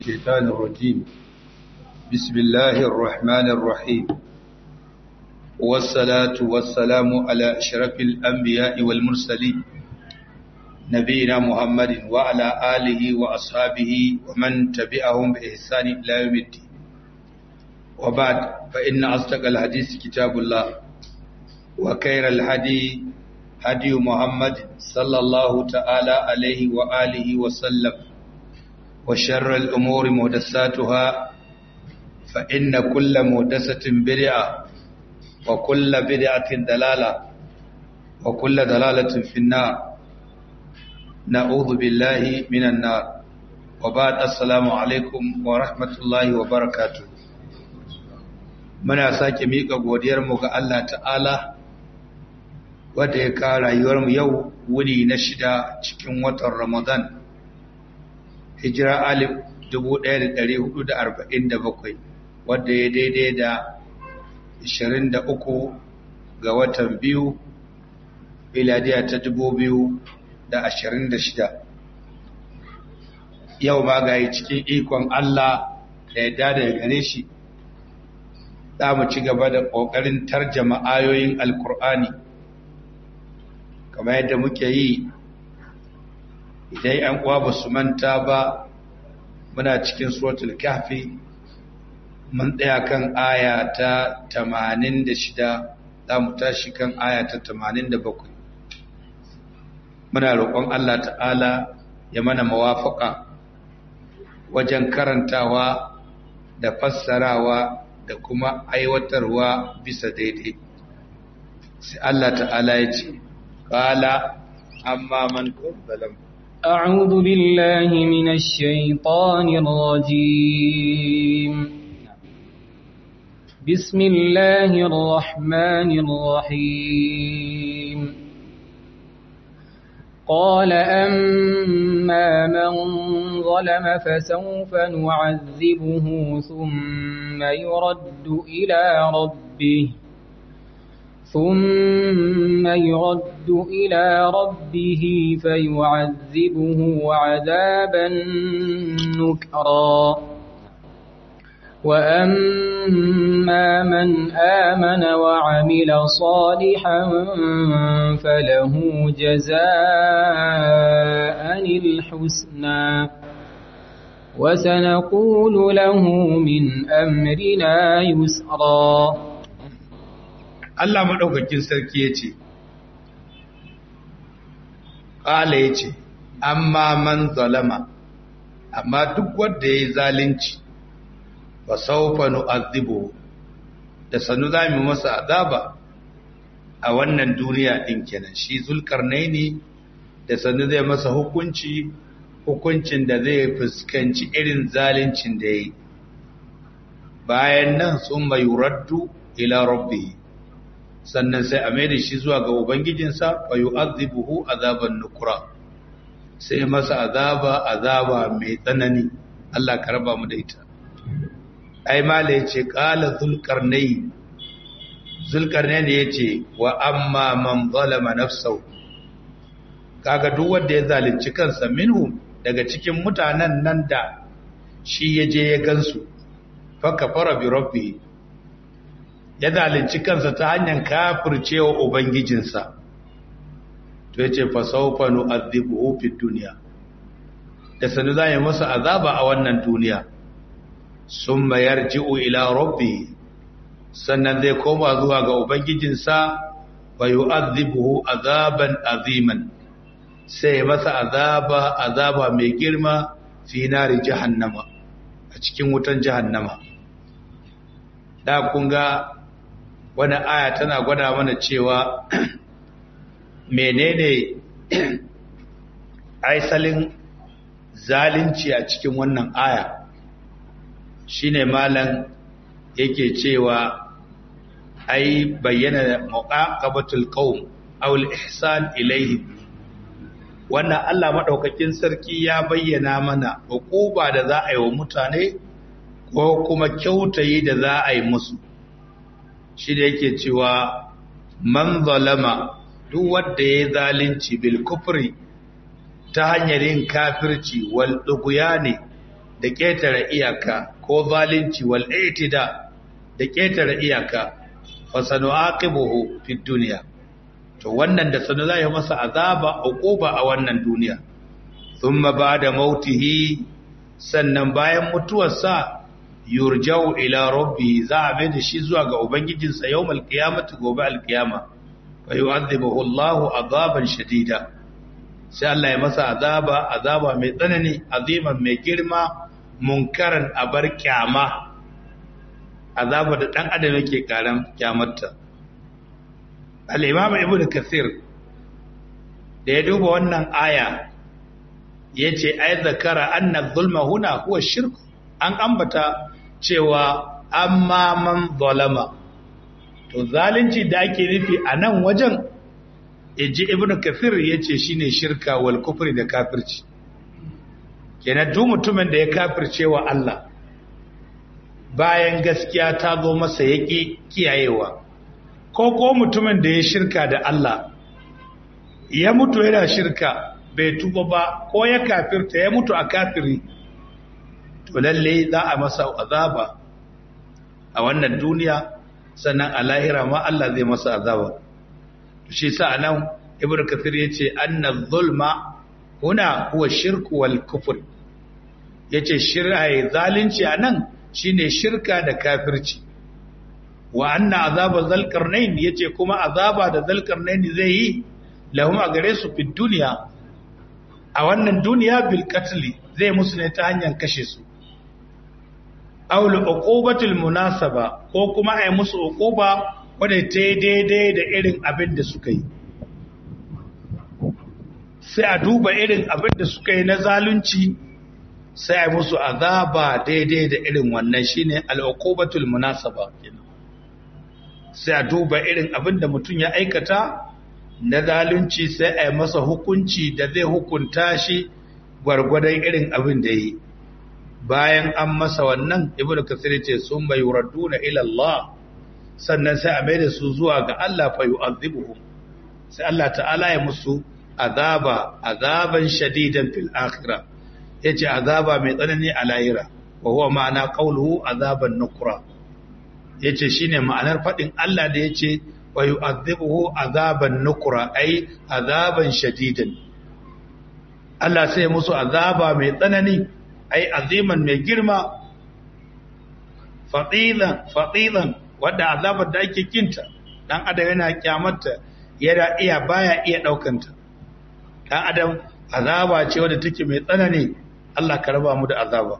الشيطان الرجيم بسم الله الرحمن الرحيم والصلاة والسلام على أشرف الأنبياء والمرسلين نبينا محمد وعلى آله وأصحابه ومن تبعهم بإحسان إلى يوم الدين وبعد فإن أصدق الحديث كتاب الله وخير الهدي هدي محمد صلى الله تعالى عليه وآله وسلم وشر الأمور مهدساتها فإن كل مهدسة بدعة وكل بدعة دلالة وكل دلالة في النار نعوذ بالله من النار وبعد السلام عليكم ورحمة الله وبركاته muna sake miƙa godiyarmu ga Allah ta'ala wadda ya kawo rayuwarmu yau wuni na shida cikin watan Ramadan hijira alif 1447 wadda ya daidai da 23 ga watan biyu miladiya ta 2026 yau ma ga cikin ikon Allah da ya dada gare shi za mu ci gaba da ƙoƙarin tarjama ayoyin alkur'ani kamar yadda muke yi idan ‘yan uwa ba su manta ba muna cikin suratul kahfi mun tsaya kan aya ta 86 za mu tashi kan aya ta 87 muna roƙon Allah ta'ala ya mana mawafaka wajen karantawa da fassarawa da kuma aiwatarwa bisa daidai sai Allah ta'ala ya ce qala amma man zalam أعوذ بالله من الشيطان الرجيم بسم الله الرحمن الرحيم قال أما من ظلم فسوف نعذبه ثم يرد إلى ربه ثم يرد إلى ربه فيعذبه عذابا نكرا وأما من آمن وعمل صالحا فله جزاء الحسنى وسنقول له من أمرنا يسرا Allah maɗaukakin sarki ya ce, ƙala ya ce, amma man zalama, amma duk wanda ya yi zalunci, ba saufa nu'azzibu da sanu za mu masa azaba a wannan duniya ɗin kenan shi zulkarnai ne da sanu zai masa hukunci hukuncin da zai fuskanci irin zaluncin da ya yi bayan nan sun mai raddu ila rabbi sannan sai a maida shi zuwa ga ubangijinsa fa yu'adhibuhu azaban nukura sai masa azaba azaba mai tsanani Allah ka raba mu da ita ai mala yace qala zulqarnain zulqarnain yace wa amma man zalama nafsahu kaga duk wanda ya zalunci kansa minhu daga cikin mutanen nan da shi yaje ya gansu fa kafara bi rabbihi ya zalunci kansa ta hanyar kafircewa ubangijinsa to yace fa sawfa nu'adhibuhu fid dunya da sanu zai masa azaba a wannan duniya summa yarji'u ila rabbi sannan zai koma zuwa ga ubangijinsa wa yu'adhibuhu azaban aziman sai masa azaba azaba mai girma fi nari jahannama a cikin wutan jahannama da kun ga wani aya tana gwada mana cewa menene aisalin zalunci a cikin wannan aya shine malam yake cewa ai bayyana muqaqabatul qaum aw al-ihsan ilayhi wannan Allah madaukakin sarki ya bayyana mana hukuba da za a yi wa mutane ko kuma kyautayi da za a yi musu shi da yake cewa man zalama duk wanda ya zalunci bil kufri ta hanyar yin kafirci wal ne da ƙetare iyaka ko zalunci wal itida da ƙetare iyaka fa sanu'aqibuhu fid dunya to wannan da sanu zai masa azaba uquba a wannan duniya thumma ba'da mautihi sannan bayan mutuwarsa yurja'u ila rabbi za a mai da shi zuwa ga ubangijinsa yawmal qiyamati gobe alqiyama fa yu'adhibuhu Allahu azaban shadida sai Allah ya masa azaba azaba mai tsanani aziman mai girma munkaran abar kyama azaba da dan adam yake karan kyamarta al-imam ibnu kathir da ya duba wannan aya yace ay zakara anna zulma huna huwa shirk an ambata cewa amma man zalama to zalunci da ake nufi a nan wajen iji ibnu kathir yace shine shirka wal kufri da kafirci kenan duk mutumin da ya kafirce wa Allah bayan gaskiya ta zo masa yaki kiyayewa ko ko mutumin da ya shirka da Allah ya mutu yana shirka bai tuba ba ko ya kafirta ya mutu a kafiri to lalle za a masa azaba a wannan duniya sannan a lahira ma Allah zai masa azaba shi sa nan ibnu kathir yace anna zulma huna huwa shirku wal kufr yace shirka zalunci anan shine shirka da kafirci wa anna azaba zalqarnain yace kuma azaba da zalqarnain zai yi lahum a gare su fi duniya a wannan duniya bil qatl zai musu ne ta hanyar kashe su aw li uqubatil munasaba ko kuma ai musu uquba wadda ta yi daidai da irin abin da suka yi sai a duba irin abin da suka yi na zalunci sai a musu azaba daidai da irin wannan shine al'uqubatul munasaba sai a duba irin abin da mutum ya aikata na zalunci sai a yi masa hukunci da zai hukunta shi gwargwadon irin abin da yi bayan an masa wannan ibnu kasir ce sun bai yuraduna ila Allah sannan sai a maida su zuwa ga Allah fa yu'adhibuhum sai Allah ta'ala ya musu azaba azaban shadidan fil akhirah yace azaba mai tsanani a lahira wa huwa ma'ana qawluhu azaban nukra yace shine ma'anar fadin Allah da yace wa yu'adhibuhu azaban nukra ai azaban shadidan Allah sai musu azaba mai tsanani ai aziman mai girma fadilan fadilan wadda azabar da ake kinta dan adam yana kyamarta yana iya baya iya daukanta dan adam azaba ce wadda take mai tsanani Allah ka raba mu da azaba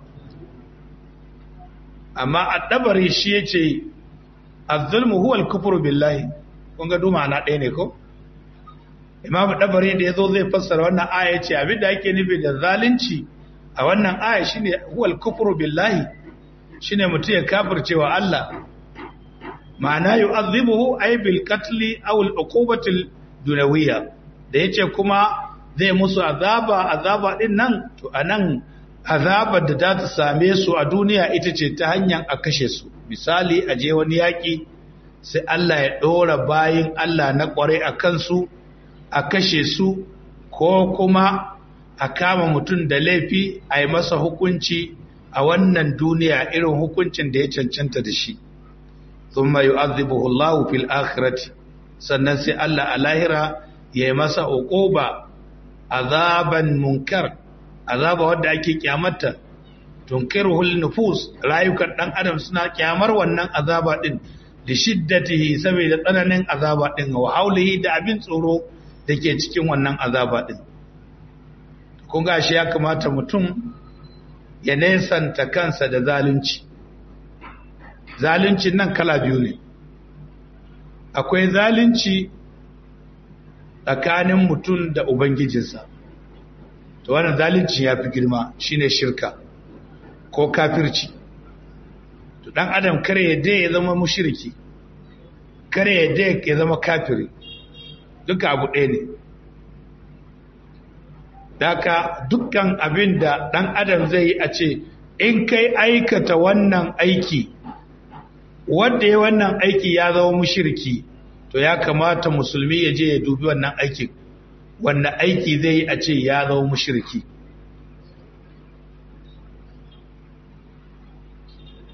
amma addabari shi yace az-zulmu huwa al-kufru billahi kun ga duma na ɗaya ne ko imam dabari da yazo zai fassara wannan aya yace abinda ake nufi da zalunci a wannan aya shine huwa al-kufru billahi shine mutum ya kafircewa Allah ma'ana yu'adhibuhu ay bil qatl aw al uqubati dunawiyya da yace kuma zai musu azaba azaba din nan to anan azabar da za ta same su a duniya ita ce ta hanyar a kashe su misali a je wani yaki sai Allah ya dora bayin Allah na kware a kansu a kashe su ko kuma a kama mutum da laifi a yi masa hukunci a wannan duniya irin hukuncin da ya cancanta da shi ثم يعذبه الله في الآخرة sannan sai Allah a lahira ya yi masa uquba azaban munkar azaba wadda ake kyamata tunkiruhul nufus rayukan dan adam suna kyamar wannan azaba din da shiddatihi saboda tsananin azaba din wa haulihi da abin tsoro da ke cikin wannan azaba din kun ga shi ya kamata mutum ya nesanta kansa da zalunci zaluncin nan kala biyu ne akwai zalunci tsakanin mutum da ubangijinsa to wannan zalunci ya fi girma shine shirka ko kafirci to dan adam kare yadda ya zama mushriki kare yadda ya zama kafiri duka abu ɗaya ne daka dukkan abin da dan adam zai yi a ce in kai aikata wannan aiki wanda ya wannan aiki ya zama mushirki to ya kamata musulmi ya je ya dubi wannan aikin wanda aiki zai yi a ce ya zama mushirki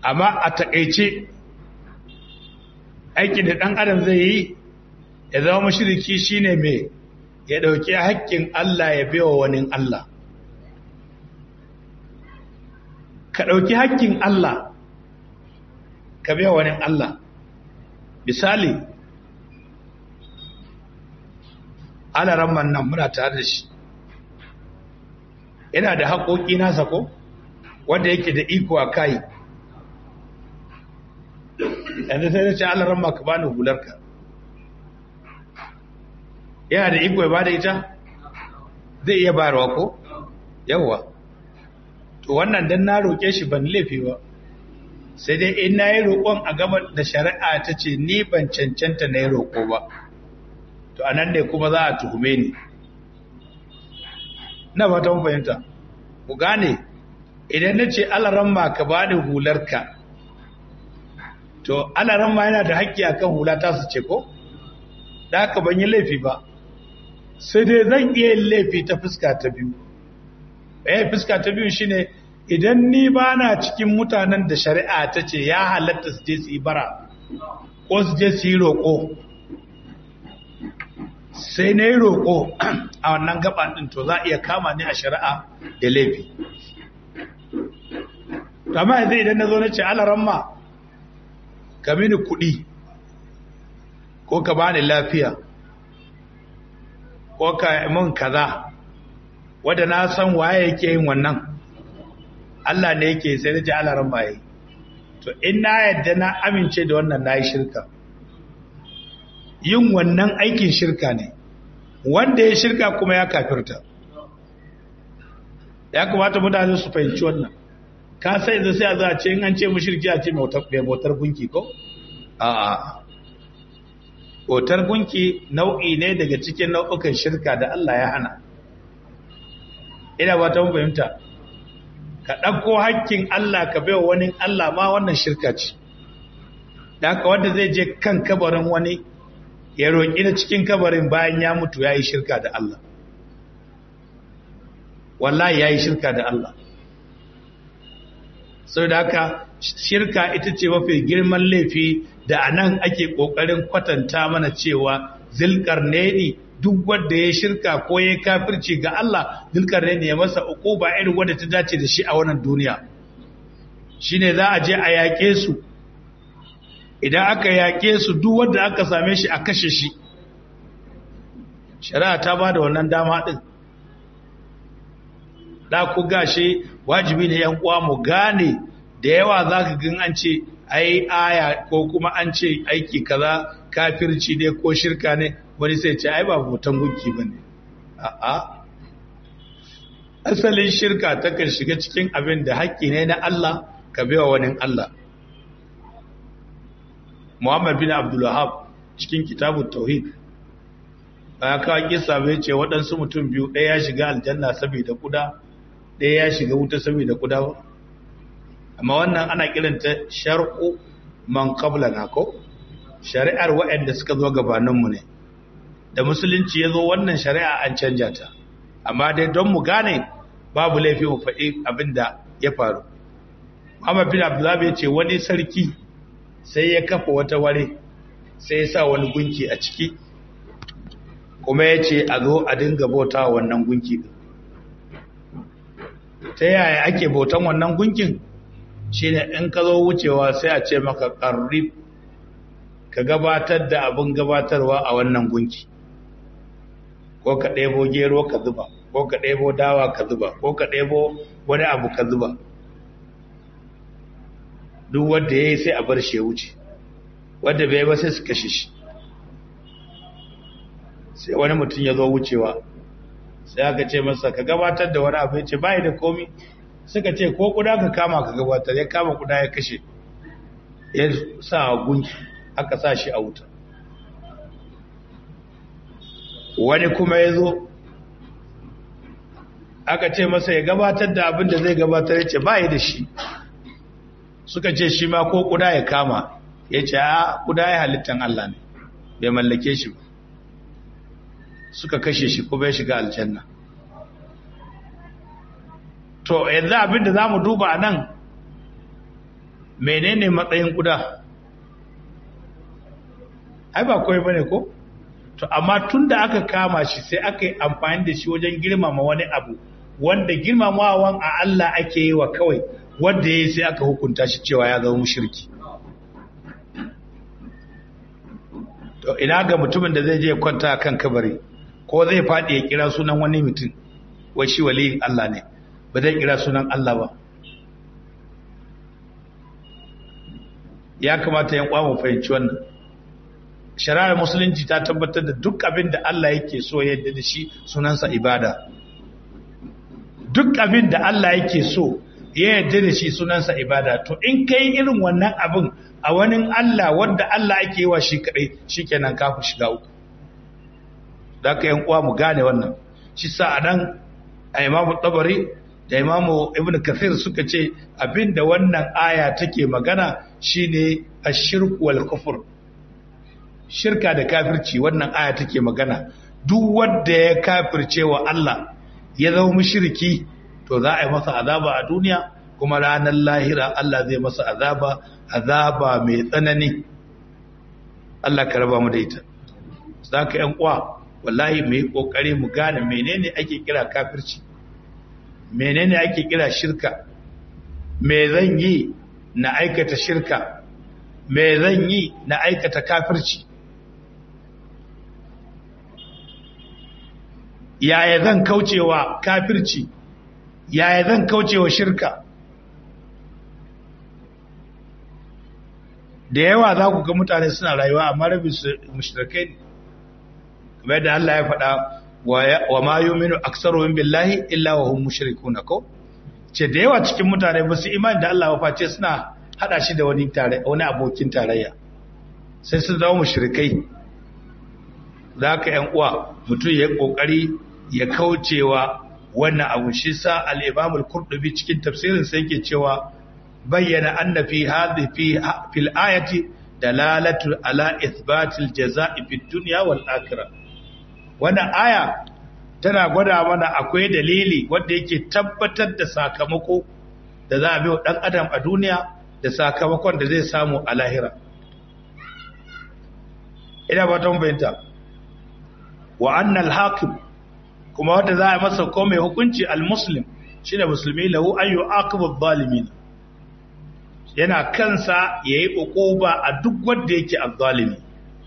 amma a taƙaice aikin da ɗan adam zai yi ya zama mashiriki shine mai ya ɗauki haƙƙin Allah ya bewa wani Allah ka ɗauki haƙƙin Allah ka bewa wani Allah misali alaramman nan muna tare da shi yana da haƙoƙi nasa ko wanda yake da iko a kai yanzu sai da ce alaramma ka bani hularka yana da iko ya bada ita zai iya bayarwa ko yawwa to wannan dan na roƙe shi ban laifi ba sai dai in na yi roƙon a gaba da shari'a ta ce ni ban cancanta na yi roƙo ba to a nan ne kuma za a tuhume ni na fata mun fahimta ku gane idan na ce alaramma ka ba da hularka to alaramma yana da haƙƙi akan hula ta su ce ko da haka ban yi laifi ba sai dai zan iya yin laifi ta fuska ta biyu eh fuska ta biyu shine idan ni ba na cikin mutanen da shari'a ta ce ya halatta su je su yi bara ko su je su yi roƙo sai na yi roƙo a wannan gaba ɗin to za a iya kama ni a shari'a da laifi amma yanzu idan na zo na ce alaramma ka mini kuɗi ko ka bani lafiya ko ka mun kaza wadda na san waye yake yin wannan Allah ne yake sai da ji alaran baye to in na yadda na amince da wannan nayi shirka yin wannan aikin shirka ne wanda ya shirka kuma ya kafirta ya kamata mutane su fahimci wannan ka sai da sai a za a ce in an ce mushriki a ce mai bautar gunki ko a'a bautar gunki nau'i ne daga cikin nau'ukan shirka da Allah ya hana ina ba ta fahimta ka ɗauko hakkin Allah ka bai wani Allah ma wannan shirka ce da haka wanda zai je kan kabarin wani ya roƙi na cikin kabarin bayan ya mutu ya yi shirka da Allah wallahi ya yi shirka da Allah sau da haka shirka ita ce mafi girman laifi da a nan ake ƙoƙarin kwatanta mana cewa zilƙarneni duk wanda ya shirka ko ya kafirci ga Allah zilƙarneni ya masa uku ba irin wadda ta dace da shi a wannan duniya shi ne za a je a yaƙe su idan aka yaƙe su duk wanda aka same shi a kashe shi shari'a ta ba da wannan dama ɗin da ku gashi wajibi ne yan uwa mu gane da yawa za ka gan an ce ai aya ko kuma an ce aiki kaza kafirci ne ko shirka ne wani sai ce ai ba hoton gunki ba ne a'a asalin shirka takan shiga cikin abin da haƙƙi ne na Allah ka bewa wani Allah Muhammad bin Abdul Wahab cikin kitabut tauhid ba ka kisa bai ce waɗansu mutum biyu ɗaya ya shiga aljanna saboda kuda ɗaya ya shiga wuta saboda kuda ba amma wannan ana kiranta shar'u man qablana ko shari'ar waɗanda suka zo gabaninmu ne da musulunci ya zo wannan shari'a an canja ta amma dai don mu gane babu laifi mu faɗi abin da ya faru Muhammad bin Abdullah ya ce wani sarki sai ya kafa wata ware sai ya sa wani gunki a ciki kuma ya ce a zo a dinga bauta wannan gunki din ta yaya ake bautan wannan gunkin shine in ka zo wucewa sai a ce maka qarrib ka gabatar da abin gabatarwa a wannan gunki ko ka ɗebo gero ka zuba ko ka ɗebo dawa ka zuba ko ka ɗebo wani abu ka zuba duk wanda ya yi sai a bar shi ya wuce wanda bai ba sai su kashe shi sai wani mutum ya zo wucewa sai aka ce masa ka gabatar da wani abu ya ce bai da komi suka ce ko kuda ka kama ka gabatar ya kama kuda ya kashe ya sa a gunki aka sa shi a wuta wani kuma ya zo aka ce masa ya gabatar da abin da zai gabatar ya ce bai da shi suka ce shi ma ko kuda ya kama ya ce a kuda ya halittan Allah ne bai mallake shi ba suka kashe shi ko bai shiga aljanna to yanzu abin da za mu duba nan menene matsayin kuda ai ba kawai bane ko to amma tun da aka kama shi sai aka yi amfani da shi wajen girmama wani abu wanda girmamawan a Allah ake yi wa kawai wanda ya yi sai aka hukunta shi cewa ya zama mushriki to ina ga mutumin da zai je kwanta kan kabari ko zai faɗi ya kira sunan wani mutum wai shi waliyin Allah ne ba zai kira sunan Allah ba ya kamata yan kwa mu fahimci wannan shari'ar musulunci ta tabbatar da duk abin da Allah yake so ya yadda da shi sunansa ibada duk abin da Allah yake so ya yadda da shi sunansa ibada to in kai irin wannan abin a wani Allah wanda Allah ake yi wa shi kadai shikenan ka fi shiga uku da ka yan uwa mu gane wannan shi sa a nan a imamu tabari da imamu ibn kathir suka ce abinda wannan aya take magana shine ashirku wal kufur shirka da kafirci wannan aya take magana duk wanda ya kafirce wa Allah ya zama mushriki to za a yi masa azaba a duniya kuma ranar lahira Allah zai masa azaba azaba mai tsanani Allah ka raba mu da ita zaka yan uwa wallahi mu yi kokari mu gane menene ake kira kafirci menene ake kira shirka me zan yi na aikata shirka me zan yi na aikata kafirci yaya zan kaucewa kafirci yaya zan kaucewa shirka da yawa za ku ga mutane suna rayuwa amma rabin su mushrikai ne kamar da Allah ya faɗa wa ma yuminu aktsaruhum billahi illa wa hum mushrikuna ko ce da yawa cikin mutane ba su imani da Allah ba face suna hada shi da wani tare wani abokin tarayya sai sun zama mushrikai zaka yan uwa mutum ya kokari ya kaucewa wannan abu shi sa al-Imam al-Qurtubi cikin tafsirin sa yake cewa bayyana anna fi hadhi fi fil ayati dalalatu ala ithbatil jazaa'i fid dunya wal akhirah wannan aya tana gwada mana akwai dalili wanda yake tabbatar da sakamako da za a bi wa ɗan adam a duniya da sakamakon da zai samu a lahira ina ba ta bayanta wa annal hakim kuma wanda za a masa ko mai hukunci al-muslim shine musulmi lahu an yu'aqibu zalimin yana kansa yayi uquba a duk wanda yake azzalimi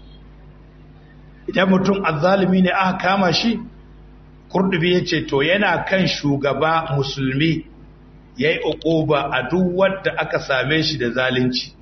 idan mutum azzalimi ne aka kama shi kurdubi ya ce to yana kan shugaba musulmi ya yi uquba a duk wadda aka same shi da zalunci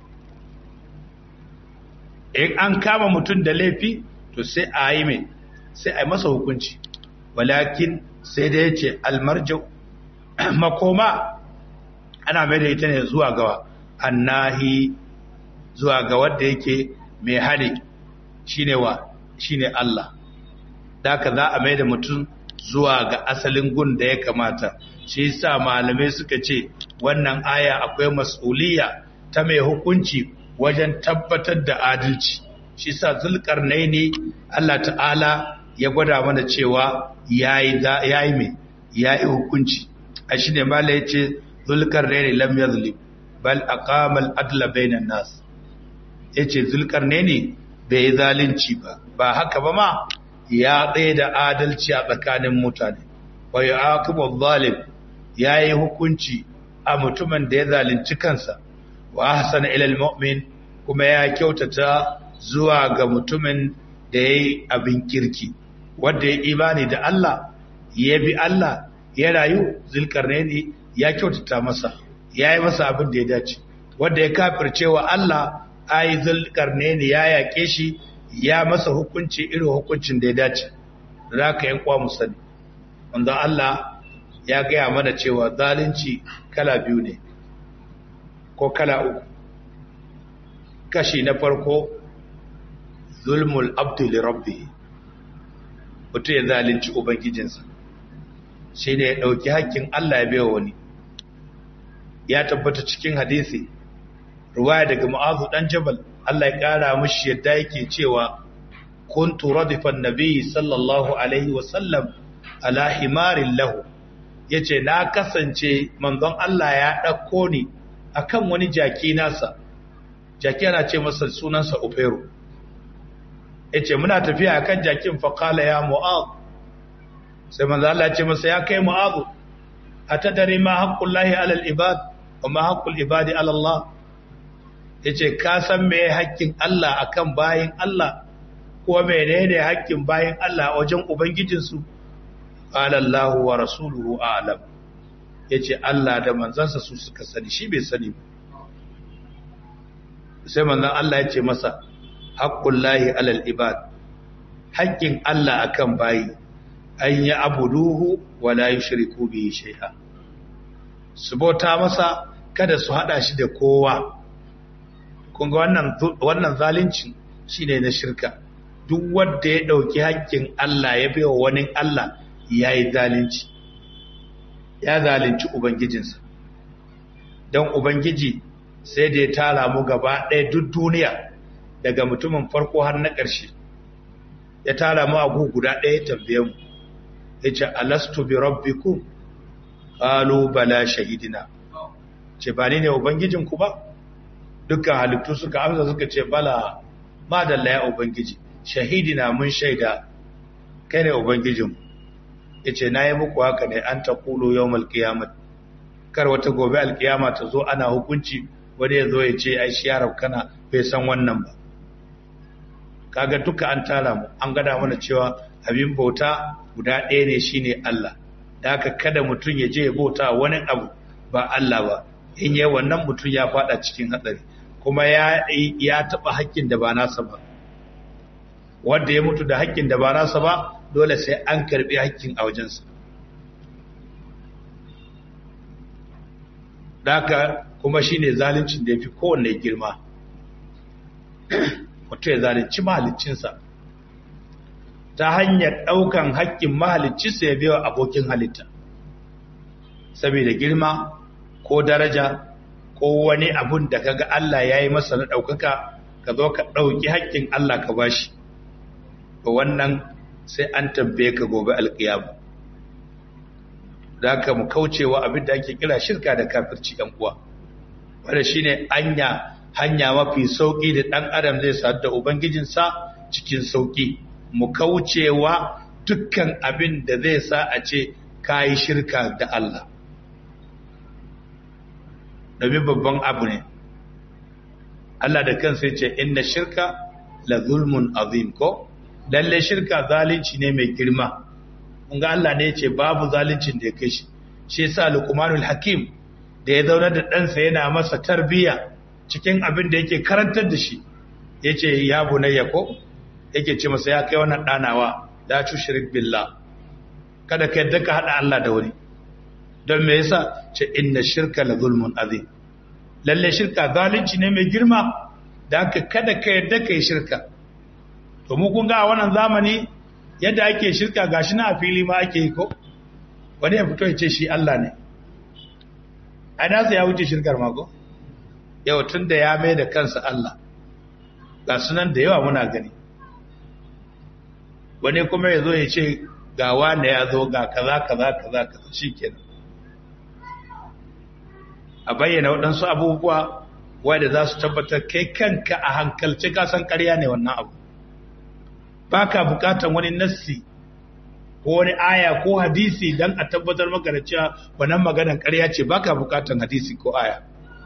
in an kama mutum da laifi to sai a yi mai sai a yi masa hukunci walakin sai da ya ce almarjau makoma ana mai da ita ne zuwa gawa annahi zuwa ga wadda yake mai hali shine wa shine Allah daka za a mai da mutum zuwa ga asalin gun da ya kamata shi yasa malamai suka ce wannan aya akwai mas'uliyya ta mai hukunci wajen tabbatar da adalci shi yasa zulkarnaini Allah ta'ala ya gwada mana cewa yayi yayi mai yayi hukunci a shine mala yace zulkarnaini lam yazlim bal aqama al-adla bainan nas yace zulkarnaini bai yi zalunci ba ba haka ba ma ya tsaye da adalci a tsakanin mutane wa ya akibu zalim ya yi hukunci a mutumin da ya zalunci kansa wa hasana ilal mu'min kuma ya kyautata zuwa ga mutumin da ya yi abin kirki wanda ya imani da Allah ya bi Allah ya rayu zulkarnaini ya kyautata masa ya yi masa abin da ya dace wanda ya kafircewa Allah ai zulkarnaini ya yake shi ya masa hukunci irin hukuncin da ya dace da ka yan kwa musani wanda Allah ya gaya mana cewa zalunci kala biyu ne ko kala uku kashi na farko zulmul abdu li rabbi mutum ya zalunci ubangijinsa shi ne ya ɗauki hakkin Allah ya baiwa wani ya tabbata cikin hadisi ruwaya daga ma'azu dan jabal Allah ya kara mishi yadda yake cewa kuntu radifan nabiy sallallahu alaihi wa sallam ala himarin lahu yace na kasance manzon Allah ya dauko ni akan wani jaki nasa jaki yana ce masa sunansa Ofero yace muna tafiya akan jakin fa qala ya mu'adh sai manzo Allah ya ce masa ya kai mu'adh atadari ma haqqullahi 'alal ibad wa ma haqqul ibadi 'ala Allah yace ka san me haƙƙin Allah akan bayin Allah ko menene haƙƙin bayin Allah wajen ubangijinsu qala Allah wa rasuluhu a'lam yace Allah da manzansa su suka sani shi bai sani ba sai manzon Allah yace masa haqqullahi 'alal ibad haƙƙin Allah akan bayi an yi abuduhu wa la yushriku bihi shay'a su bauta masa kada su hada shi da kowa kun ga wannan wannan zalunci shine na shirka duk wanda ya dauki haƙƙin Allah ya baiwa wani Allah yayi zalunci ya zalunci ubangijinsa dan ubangiji sai da ya tara mu gaba ɗaya duk duniya daga mutumin farko har na ƙarshe ya tara mu a guda ɗaya ya tambaye mu yace alastu bi rabbikum qalu bala shahidina ce ba ni ne ubangijinku ba dukkan halittu suka amsa suka ce bala ma dalla ya ubangiji shahidina mun shaida kai ne ubangijin yace nayi muku haka ne an taqulu yawmal qiyamah kar wata gobe alkiyama ta zo ana hukunci wani ya zo ya ce ai shi yarab kana bai san wannan ba kaga duka an tara mu an gada mana cewa abin bauta guda ɗaya ne shine Allah da haka kada mutum ya je ya bauta wani abu ba Allah ba in yi wannan mutum ya fada cikin hatsari kuma ya ya taba haƙƙin da ba nasa ba wanda ya mutu da haƙƙin da ba nasa ba dole sai an karbi haƙƙin a wajensa haka kuma shine zaluncin da yafi kowanne girma mutum ya zalunci mahaliccinsa ta hanyar ɗaukan haƙƙin mahaliccinsa ya biya abokin halitta saboda girma ko daraja ko wani abun da kaga Allah ya yi masa na ɗaukaka ka zo ka ɗauki haƙƙin Allah ka bashi ba wannan sai an tambaye ka gobe alƙiyama da ka mu kaucewa abin da ake kira shirka da kafirci ɗan uwa wanda shine anya hanya mafi sauƙi da ɗan adam zai sadu da ubangijinsa cikin sauƙi mu kaucewa dukkan abin da zai sa a ce kayi shirka da Allah domin babban abu ne Allah da kansa ce inna shirka la zulmun azim ko lalle shirka zalunci ne mai girma kun ga Allah ne yace babu zaluncin da ya kai shi shi yasa Luqmanul Hakim da ya zauna da ɗansa yana masa tarbiya cikin abin da yake karantar da shi yace ya bunayya ko yake ce masa ya kai wannan danawa la tushrik billah kada ka yadda ka hada Allah da wani don me yasa ce inna shirka la zulmun azim lalle shirka zalunci ne mai girma da haka kada ka yadda kai shirka to mu kun ga a wannan zamani yadda ake shirka gashi na a fili ma ake yi ko wani ya fito ya ce shi Allah ne a nasa ya wuce shirkar ma ko yau tun da ya mai da kansa Allah ga sunan da yawa muna gani wani kuma ya zo ya ce ga wane ya zo ga kaza kaza kaza kaza shi kenan a bayyana waɗansu abubuwa wadda za su tabbatar kai kanka a hankalci kasan ƙarya ne wannan abu ba ka bukatan wani nassi ko wani aya ko hadisi don a tabbatar maka da cewa wannan maganar ƙarya ce ba ka bukatan hadisi ko aya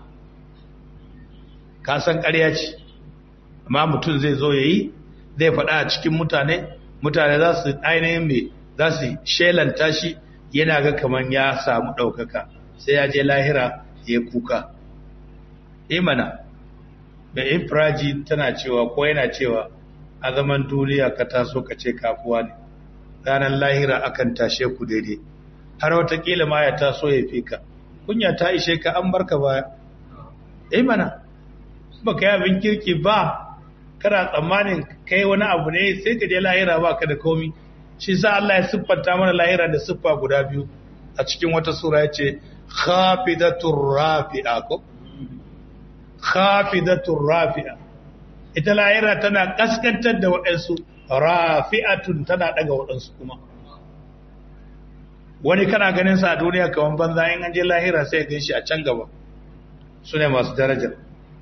kasan ƙarya ce amma mutum zai zo ya yi zai faɗa a cikin mutane mutane za su ainihin mai za su shelanta shi yana ga kamar ya samu ɗaukaka sai ya je lahira ya kuka imana mai infiraji tana cewa ko yana cewa a zaman duniya ka taso ka ce kafuwa ne ranar lahira akan tashe ku daidai har watakila ma ya taso ya fi ka kunya ta ishe ka an barka baya imana ba ka yi abin kirki ba kana tsammanin kai wani abu ne sai ka je lahira ba ka da komi shi sa Allah ya siffanta mana lahira da siffa guda biyu a cikin wata sura ya ce khafidatur rafi'a ko khafidatur rafi'a ita lahira tana kaskantar da waɗansu rafi'atun tana daga waɗansu kuma wani kana ganin sa a duniya kaman banza in an je lahira sai ya gan shi a can gaba su ne masu darajar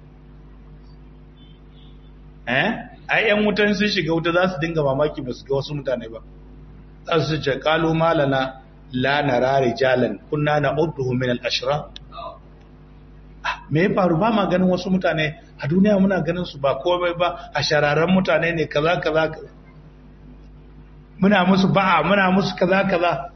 eh ai yan wutan sun shiga wuta za su dinga mamaki ba su ga wasu mutane ba za su ce kalu malana la nara rijalan kunna na'udduhum min al-ashra me ya faru ba ma ganin wasu mutane a duniya muna ganin su ba komai ba a shararren mutane ne kaza kaza kaza muna musu ba'a muna musu kaza kaza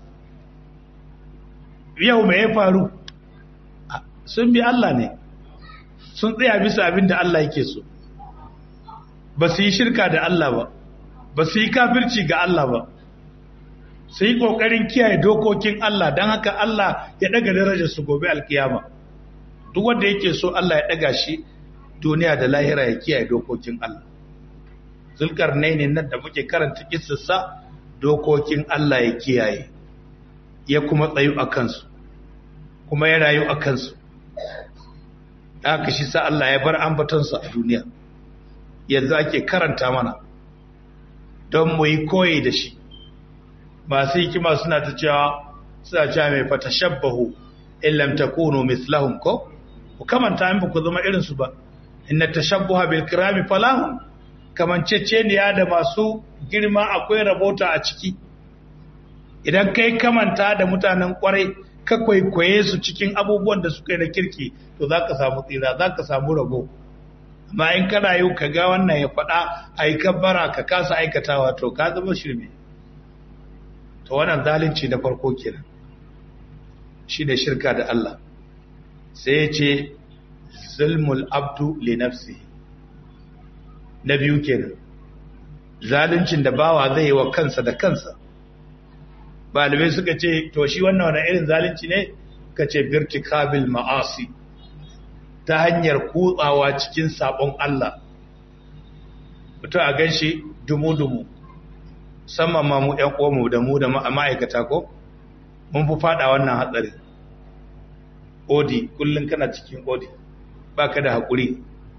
yau me ya faru sun bi Allah ne sun tsaya bisa abin da Allah yake so ba su yi shirka da Allah ba ba su yi kafirci ga Allah ba su yi ƙoƙarin kiyaye dokokin Allah don haka Allah ya ɗaga darajar su gobe alkiyama duk wanda yake so Allah ya ɗaga shi duniya da lahira ya kiyaye dokokin Allah zulkar ne nan da muke karanta kissarsa dokokin Allah ya kiyaye ya kuma tsayu a kansu kuma ya rayu a kansu haka shi sa Allah ya bar ambatonsa a duniya yanzu ake karanta mana don mu yi koyi da shi masu hikima suna ta cewa suna cewa mai fata shabbahu illam takunu mislahum ko ku kamanta in ku zama irin su ba inna tashabbuha bil kirami falahum kamanceceniya da masu girma akwai rabota a ciki idan kai kamanta da mutanen kwarai ka kwaikwaye su cikin abubuwan da suka yi na kirki to za ka samu tsira za ka samu rabo amma in kana yau ka ga wannan ya faɗa a yi kabbara ka kasa aikatawa to ka zama shirme to wannan zalunci na farko kenan shi ne shirka da Allah sai ya ce zulmul abdu li nafsi na biyu kenan zaluncin da bawa zai yi wa kansa da kansa balibai suka ce to shi wannan wani irin zalunci ne ka ce birtikabil ma'asi ta hanyar kutsawa cikin sabon Allah mutum a gan shi dumu-dumu musamman ma mu ‘yan ƙomu da mu da ma'aikata ko mun fi fada wannan hatsari odi kullum kana cikin odi ba ka da haƙuri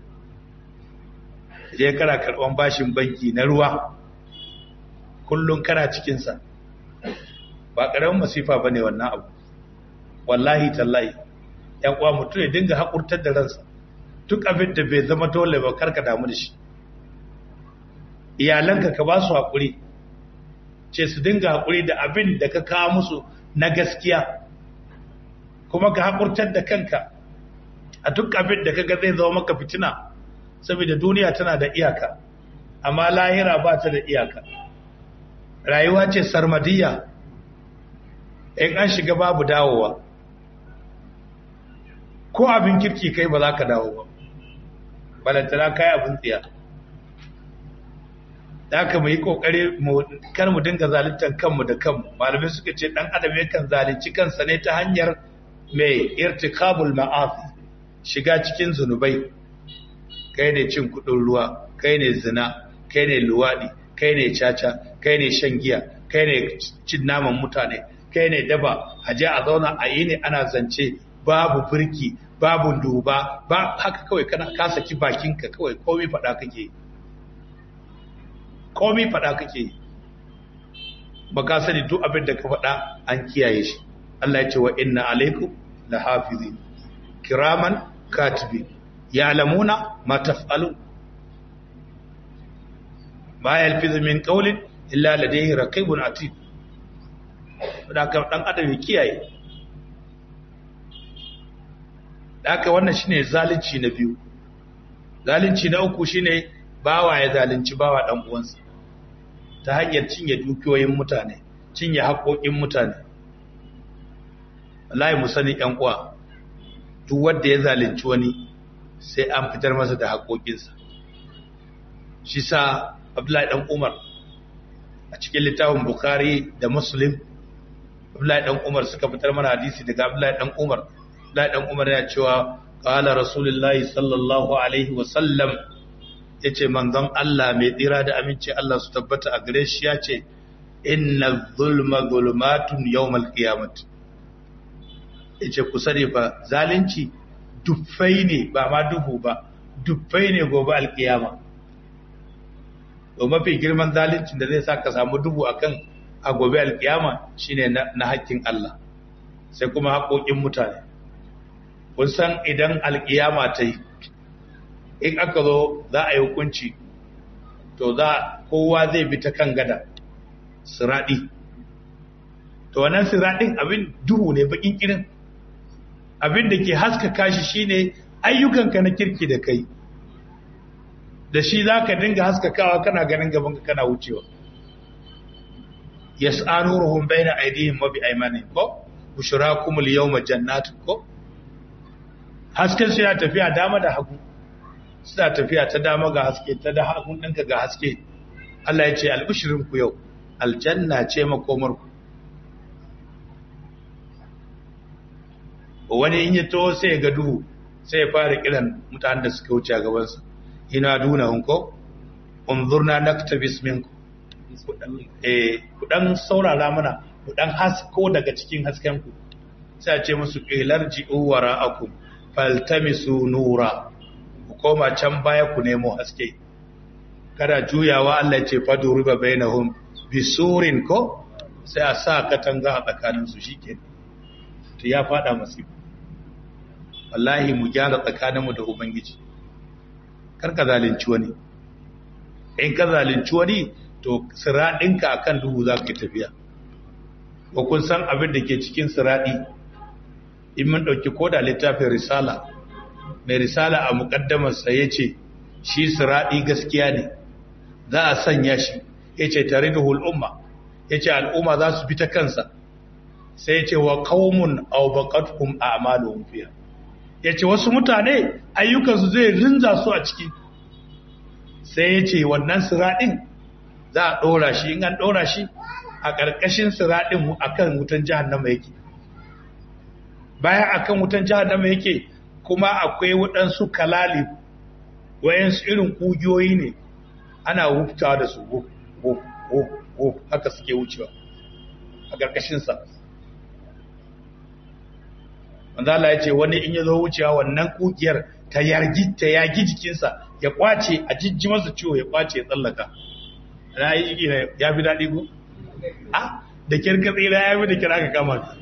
je kana karɓan bashin banki na ruwa kullum kana cikinsa ba ƙaramin masifa ba ne wannan abu wallahi tallahi ‘yan uwa mutum ya dinga haƙurtar da ransa duk abin da bai zama dole ba karka damu da shi iyalanka ka ba su haƙuri ce su dinga haƙuri da abin da ka kawo musu na gaskiya kuma ka haƙurtar da kanka a duk abin da kaga zai zama maka fitina saboda duniya tana da iyaka amma lahira ba ta da iyaka rayuwa ce sarmadiyya in an shiga babu dawowa ko abin kirki kai ba za ka dawo ba balantana kai abin tsiya da aka mu yi kokari kar mu dinga zaluntar kanmu da kanmu malamai suka ce dan adam yakan zalunci kansa ne ta hanyar mai irtikabul ma'asi shiga cikin zunubai kai ne cin kudin ruwa kai ne zina kai ne luwadi kai ne caca kai ne shan giya kai ne cin naman mutane kai ne daba a je a zauna a yi ne ana zance babu birki babu duba ba haka kawai kana ka saki bakinka kawai komai faɗa kake komai faɗa kake ba ka sani duk abin da ka faɗa an kiyaye shi Allah ya ce wa inna alaikum la hafizin kiraman katibi ya'lamuna ma taf'alun ma yalfizu min qawlin illa ladayhi raqibun atid da ka dan adam ya kiyaye haka wannan shine zalunci na biyu zalunci na uku shine bawa ya zalunci bawa dan uwansa ta hanyar cinye dukiyoyin mutane cinye haƙoƙin mutane wallahi mu sani ƴan uwa duk wanda ya zalunci wani sai an fitar masa da haƙoƙinsa shi sa Abdullahi dan Umar a cikin littafin Bukhari da Muslim Abdullahi dan Umar suka fitar mana hadisi daga Abdullahi dan Umar Abdullahi dan Umar ya cewa qala Rasulullahi sallallahu alaihi wa sallam yace manzon Allah mai tsira da aminci Allah su tabbata a gare shi yace inna zulma zulmatun yawmal qiyamah yace ku sani fa zalunci duffai ne ba ma duhu ba duffai ne gobe alkiyama to mafi girman zaluncin da zai sa ka samu duhu akan a gobe alkiyama shine na hakkin Allah sai kuma haƙoƙin mutane kun san idan alkiyama ta yi in aka zo za a yi hukunci to za kowa zai bi ta kan gada siraɗi to wannan siraɗin abin duhu ne bakin kirin abin da ke haskaka shi shine ayyukanka na kirki da kai da shi za ka dinga haskakawa kana ganin gabanka kana wucewa yas'anuruhum baina aydihim wa bi aymanihim ko bushrakum al-yawma jannatun ko hasken su ya tafiya dama da hagu suna tafiya ta dama ga haske ta da hagun ɗinka ga haske Allah ya ce albishirin ku yau aljanna ce makomar ku wani in ya to sai ga duhu sai ya fara kiran mutanen da suka wuce a gabansa ina duna hunko unzurna naktabis minku eh ku dan saurara mana ku dan hasko daga cikin hasken ku sai a ce musu qilar ji'u wara'akum faltamisu nura ku koma can baya ku nemo haske kada juyawa Allah ya ce fadu riba bainahum bisurin ko sai a sa katanga a tsakanin su shike to ya fada masifu wallahi mu gyara tsakaninmu da ubangiji kar ka zalunci wani in ka zalunci wani to siraɗinka akan duhu za ka tafiya ko kun san abin da ke cikin siraɗi in mun ɗauki koda littafin risala mai risala a muƙaddamarsa ya ce shi siraɗi gaskiya ne za a sanya shi ya ce tare da hul'umma ya ce al'umma za su bi ta kansa sai ya ce wa kawun aubakatkum a amalin fiya ya ce wasu mutane ayyukansu zai rinza su a ciki sai ya ce wannan siraɗin za a ɗora shi in an ɗora shi a ƙarƙashin siraɗin a kan wutan jihannama yake bayan a kan wutan jihannama yake kuma akwai waɗansu kalali wayansu irin ƙugiyoyi ne ana wuftawa da su wuf wuf wuf wuf haka suke wucewa a ƙarƙashinsa manzala ya ce wani in ya zo wucewa wannan ƙugiyar ta yagi jikinsa ya kwace a jijji masa ciwo ya kwace ya tsallaka na yi jiki ya fi daɗi ko? a da kirka tsira ya fi da kira ka kama ka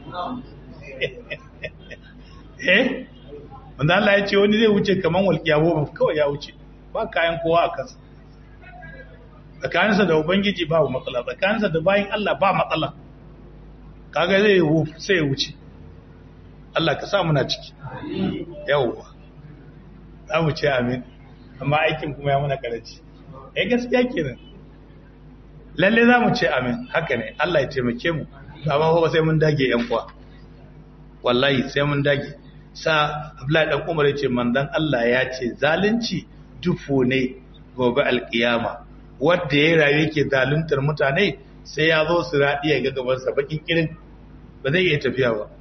eh wanda Allah ya ce wani zai wuce kamar walƙiya ba kawai ya wuce ba kayan kowa a kansa tsakaninsa da ubangiji ba matsala tsakaninsa da bayan Allah ba matsala kaga zai sai ya wuce Allah ka sa muna ciki yawwa za mu ce amin amma aikin kuma ya muna karanci eh gaskiya kenan lalle za mu ce amin haka ne Allah ya taimake mu amma ba sai mun dage yan kwa wallahi sai mun dage sa Abdullahi dan Umar ya ce manzon Allah ya ce zalunci dufu ne gobe alkiyama wanda ya rayu yake zaluntar mutane sai ya zo su radi ya ga gaban sa bakin kirin ba zai iya tafiya ba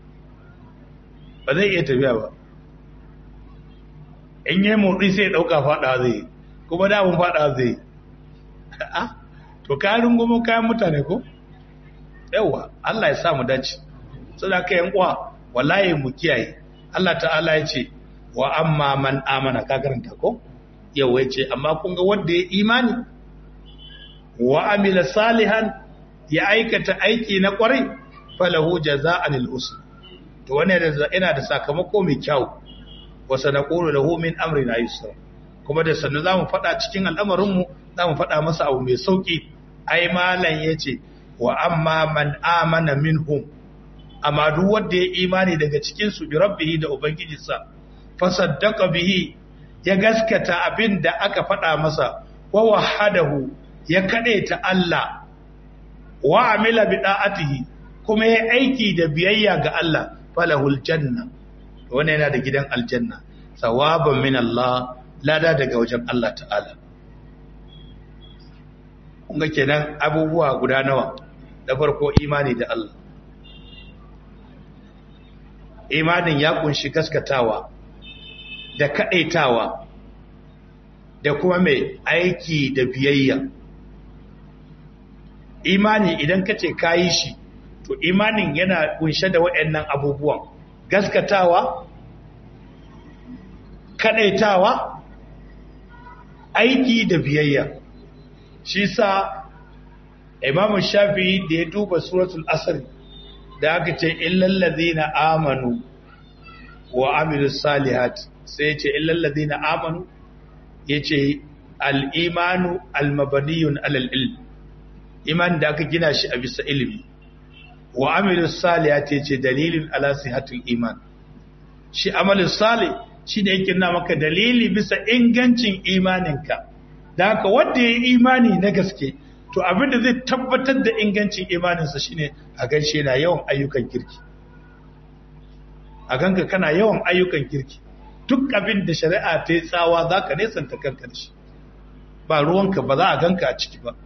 ba zai iya tafiya ba in yi motsi sai ya ɗauka faɗa zai kuma damun faɗa zai a to kayan goma kayan mutane ko yawa Allah ya sa mu dace suna ka yan uwa wallahi mu kiyaye Allah ta'ala ya ce wa amma man amana ka karanta ko yawa ya ce amma kun ga wanda ya imani wa amila salihan ya aikata aiki na kwarai falahu jaza'an al-usra to wannan yana da sakamako mai kyau wa sanaqulu lahu min amrina yusra kuma da sannu zamu fada cikin al'amarin mu zamu fada masa abu mai sauki ai malan yace wa amma man amana minhum amma duk wanda ya imani daga cikin su bi rabbihi da ubangijinsa fa saddaqa bihi ya gaskata abin da aka fada masa wa wahadahu ya kadaita Allah wa amila bi da'atihi kuma ya aiki da biyayya ga Allah falahul janna wannan yana da gidan aljanna sawaban min Allah lada daga wajen Allah ta'ala kunga kenan abubuwa guda nawa da farko imani da Allah imanin ya kunshi gaskatawa da kadaitawa da kuma mai aiki da biyayya imani idan kace kayi shi to imanin yana kunshe da waɗannan abubuwan gaskatawa kadaitawa aiki da biyayya shi sa imamu shafi'i da ya duba suratul asr da aka ce illal ladina amanu wa amilus salihat sai ya ce illal ladina amanu yace al-imanu al-mabniyun alal ilm iman da aka gina shi a bisa ilimi wa amilus salihati yace dalilin ala sihatul iman shi amalus salih shi ne yake na maka dalili bisa ingancin imaninka da haka wanda ya yi imani na gaske to abinda zai tabbatar da ingancin imaninsa shine a ganshe na yawan ayyukan kirki a ganka kana yawan ayyukan kirki duk abin da shari'a ta yi tsawa za ka nesanta kanka da shi ba ruwanka ba za a ganka a ciki ba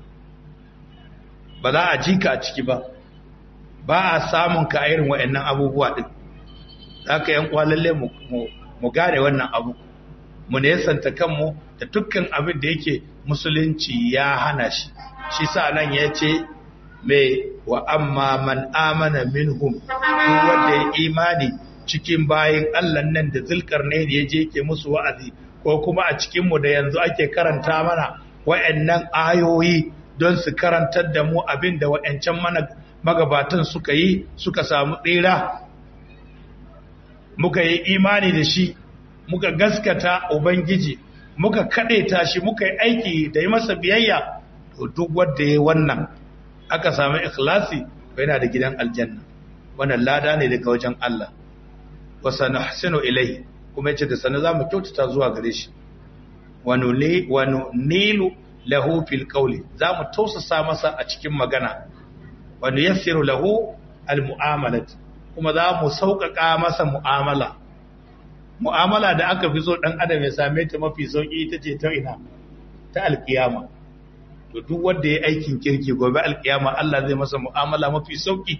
ba za a ji ka a ciki ba ba a samun ka a irin wa'annan abubuwa din za ka yan kwalalle mu gane wannan abu mu nesanta kanmu da dukkan abin da yake musulunci ya hana shi shi sa nan ya ce mai wa amma man amana minhum duk wanda ya imani cikin bayin Allah nan da zulkar ne da ya je ke musu wa'azi ko kuma a cikinmu da yanzu ake karanta mana wa'annan ayoyi don su karantar da mu abin da wa'ancan magabatan suka yi suka samu tsira muka yi imani da shi muka gaskata ubangiji muka ta shi muka yi aiki da yi masa biyayya to duk wanda ya wannan aka samu ikhlasi yana da gidan aljanna wannan lada ne daga wajen Allah wa sanahsinu ilayhi kuma yace da sanin zamu kyautata zuwa gare shi wa nuli wa nilu lahu fil qawli zamu tausasa masa a cikin magana wa nuyassiru lahu al mu'amalat kuma za mu sauƙaƙa masa mu'amala mu'amala da aka fi so ɗan adam ya same ta mafi sauƙi ita ce ta ina ta alƙiyama to duk wanda ya aikin kirki gobe alƙiyama Allah zai masa mu'amala mafi sauƙi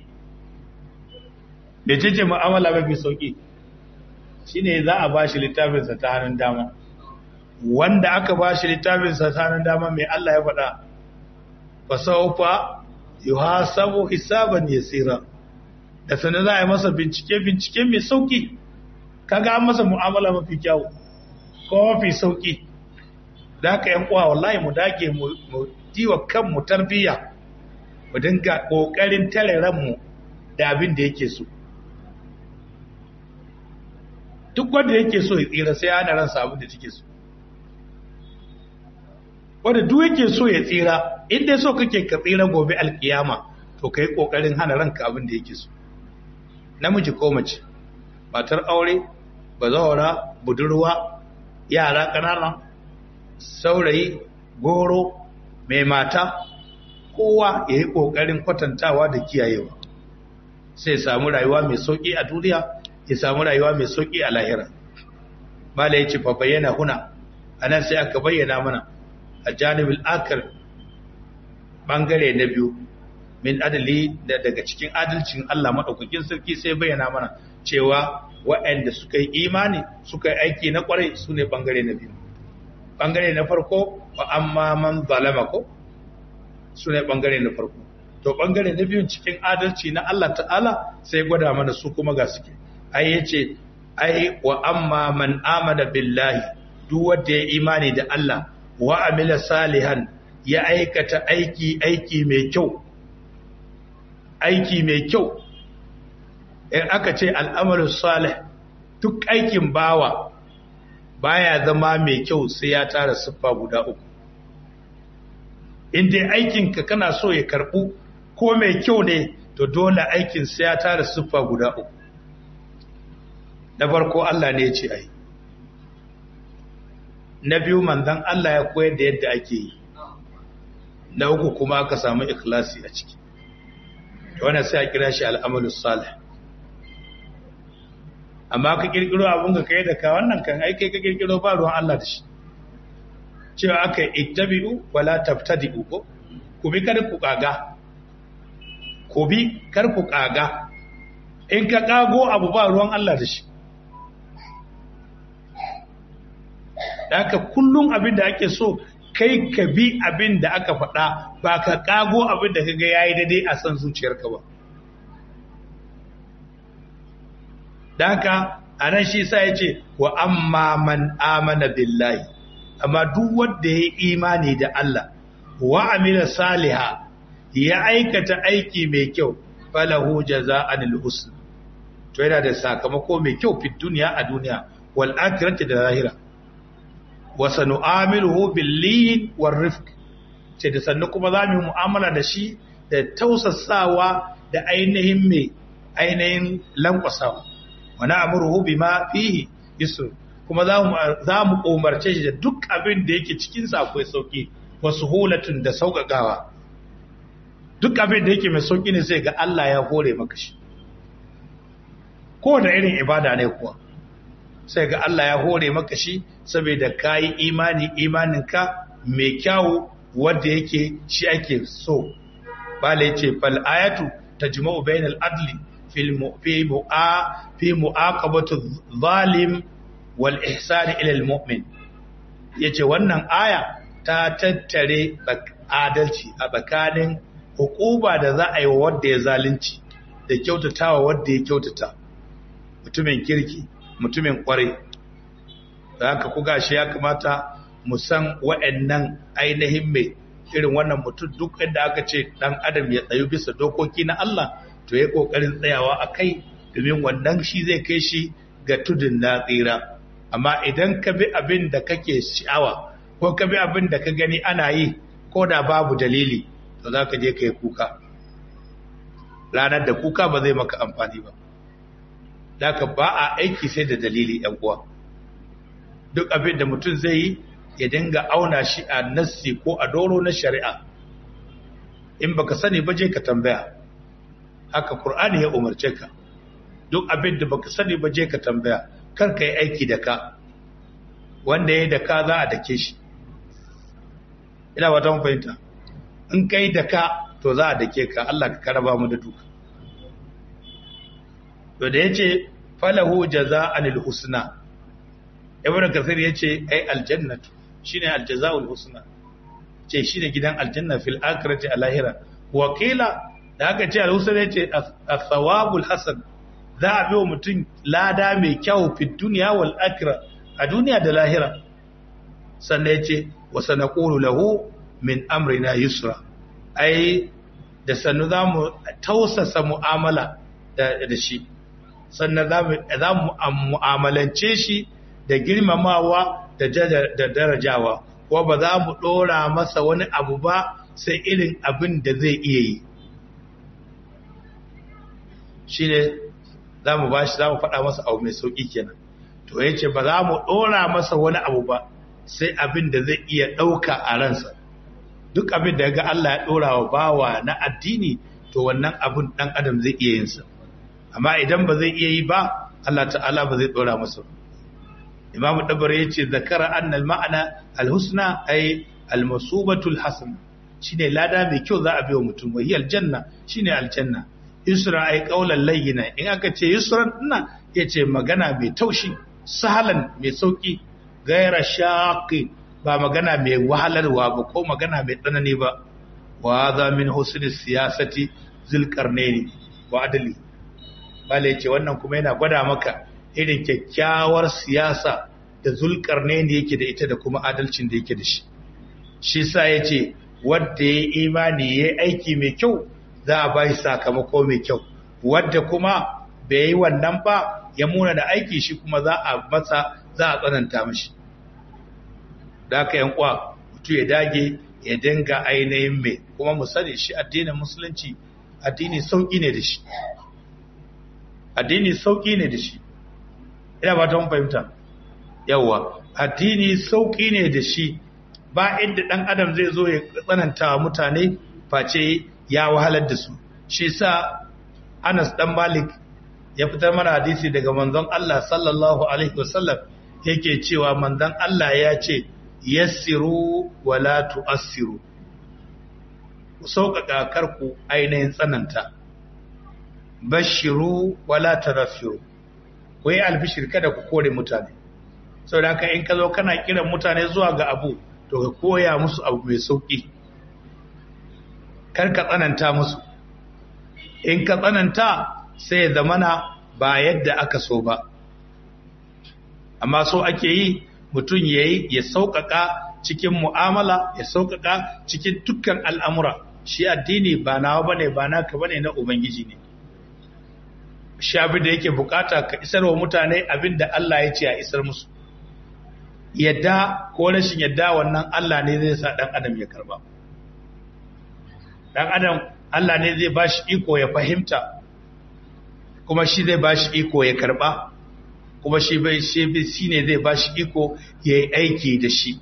da ce ce mu'amala mafi sauƙi shine za a ba shi littafinsa ta hannun dama wanda aka ba shi littafinsa ta hannun dama mai Allah ya faɗa fa sawfa yuhasabu hisaban yasira da sanin za a yi masa bincike bincike mai sauƙi kaga an masa mu'amala mafi kyau ko mafi sauki da haka yan uwa wallahi mu dage mu diwa kanmu tarbiyya mu dinga kokarin tare ranmu da abin da yake so duk wanda yake so ya tsira sai ana ransa abin da take so wanda duk yake so ya tsira inda so kake ka tsira gobe alkiyama to kai kokarin hana ranka abin da yake so namiji ko mace matar aure bazawara budurwa yara ƙanana saurayi goro mai mata kowa ya yi ƙoƙarin kwatantawa da kiyayewa sai samu rayuwa mai sauƙi a duniya ya samu rayuwa mai sauƙi a lahira mala ya ce fa bayyana huna a nan sai aka bayyana mana a janibin akar ɓangare na biyu min adali daga cikin adalcin Allah maɗaukakin sarki sai bayyana mana cewa waɗanda suka yi imani suka yi aiki na ƙwarai su ne ɓangare na biyu ɓangare na farko wa amma man zalama ko su ne ɓangare na farko to ɓangare na biyun cikin adalci na Allah ta'ala sai gwada mana su kuma ga suke ai ya ce ai wa amma man amana billahi duk wanda ya imani da Allah wa amila salihan ya aikata aiki aiki mai kyau aiki mai kyau in aka ce al'amarin salih duk aikin bawa baya zama mai kyau sai ya tara siffa guda uku inda aikinka kana so ya karɓu ko mai kyau ne to dole aikin sai ya tara siffa guda uku na farko Allah ne ya ce ai na biyu manzan Allah ya koyar da yadda ake yi na uku kuma aka samu ikhlasi a ciki wannan sai a kira shi al'amalu salih amma ka kirkiro abun ka kai da ka wannan kan aike ka kirkiro ba ruwan Allah da shi cewa aka ittabi'u wala tabtadi'u ko ku bi kar ku kaga ku bi kar ku kaga in ka kago abu ba ruwan Allah da shi haka kullum abin da ake so kai ka bi abin da aka faɗa ba ka kago abin da kaga yayi daidai a san zuciyarka ba Daka a nan shi sa ya ce wa amma man amana billahi amma duk wanda ya imani da Allah wa amila saliha ya aikata aiki mai kyau falahu jaza'anil husn to yana da sakamako mai kyau fi duniya a duniya wal akhirati da lahira wa sanu'amiluhu bil lin war rifq ce da sannu kuma za mu mu'amala da shi da tausasawa da ainihin mai ainihin lankwasawa wa na'muruhu bima fihi yusr kuma za mu umarce shi da duk abin da yake cikin sa akwai sauki wa suhulatun da sauƙaƙawa duk abin da yake mai sauki ne sai ga Allah ya hore maka shi ko da irin ibada ne kuwa sai ga Allah ya hore maka shi saboda kayi imani imaninka mai kyawu wanda yake shi ake so bala yace fal ayatu tajma'u bainal adli fil fi mu'a fi mu'aqabati zalim wal ihsan ila al mu'min yace wannan aya ta tattare adalci a tsakanin hukuma da za a yi wa wanda ya zalunci da kyautatawa wanda ya kyautata mutumin kirki mutumin kwarai da haka ku gashi ya kamata mu san wa'annan ainihin mai irin wannan mutum duk inda aka ce dan adam ya tsayu bisa dokoki na Allah to ya kokarin tsayawa a kai domin wannan shi zai kai shi ga tudun na tsira amma idan ka bi abin da kake sha'awa ko ka bi abin da ka gani ana yi ko da babu dalili to za ka je ka yi kuka ranar da kuka ba zai maka amfani ba da ka ba a aiki sai da dalili yan uwa duk abin da mutum zai yi ya dinga auna shi a nassi ko a doro na shari'a in baka sani ba je ka tambaya haka qur'ani ya umarce ka duk abin da baka sani ba je ka tambaya kar ka yi aiki da ka wanda ya da ka za a dake shi ina ba ta fahimta in kai da ka to za a dake ka Allah ka karaba mu da duka to da yace falahu jaza'anil husna ibn kasir yace ai aljannatu shine aljaza'ul husna ce shine gidan aljanna fil akhirati alahira wa qila da aka ce alhusna yace as-thawabul hasan za a biyo mutum lada mai kyau fi dunya wal akhirah a duniya da lahira sannan yace wa sanaqulu lahu min amrina yusra ai da sannu za mu tausasa mu'amala da shi sannan za mu mu'amalance shi da girmamawa da darajawa ko ba za mu ɗora masa wani abu ba sai irin abin da zai iya yi shi ne za mu ba shi za mu faɗa masa abu mai sauƙi kenan to ya ce ba za mu ɗora masa wani abu ba sai abin da zai iya ɗauka a ransa duk abin da ga Allah ya ɗora wa bawa na addini to wannan abin ɗan adam zai iya yinsa amma idan ba zai iya yi ba Allah ta'ala ba zai ɗora masa imamu dabar ya ce zakara annal ma'ana alhusna ay almasubatul hasan shine lada mai kyau za a biyo mutum wa hiya aljanna shine aljanna yusra ay qawlan layyina in aka ce yusran ina yace magana mai taushi sahalan mai sauki gaira shaqi ba magana mai wahalarwa ba ko magana mai tsanani ba wa za min husni siyasati zulqarnaini wa adli bale yace wannan kuma yana gwada maka irin kyakkyawar siyasa da zulqarnaini yake da ita da kuma adalcin da yake da shi shi sa yace wanda ya imani ya aiki mai kyau za a bai sakamako mai kyau wanda kuma bai yi wannan ba ya muna da aiki shi kuma za a masa za a tsananta mashi da aka yan kwa mutu ya dage ya dinga ainihin mai kuma mu sani shi addinin musulunci addini sauki ne da shi addini sauki ne da shi ina ba ta fahimta yawa addini sauki ne da shi ba inda dan adam zai zo ya tsananta wa mutane face ya wahalar da su shi sa Anas dan Malik ya fitar mana hadisi daga manzon Allah sallallahu alaihi wasallam yake cewa manzon Allah ya ce yassiru wala tu'assiru ku sauƙaƙa karku ainihin tsananta bashiru wala tarafiru ku yi albishir kada ku kore mutane sau da in ka zo kana kiran mutane zuwa ga abu to ka koya musu abu mai sauƙi kar ka tsananta musu in ka tsananta sai ya zamana ba yadda aka so ba amma so ake yi mutum ya yi ya sauƙaƙa cikin mu'amala ya sauƙaƙa cikin dukkan al'amura shi addini ba nawa ba ne ba naka ba ne na ubangiji ne shi abin da yake bukata ka isar wa mutane abin da Allah ya ce a isar musu yadda ko rashin yadda wannan Allah ne zai sa dan adam ya karba dan adam Allah ne zai bashi iko ya fahimta kuma shi zai bashi iko ya karba kuma shi bai shi ne zai bashi iko ya yi aiki da shi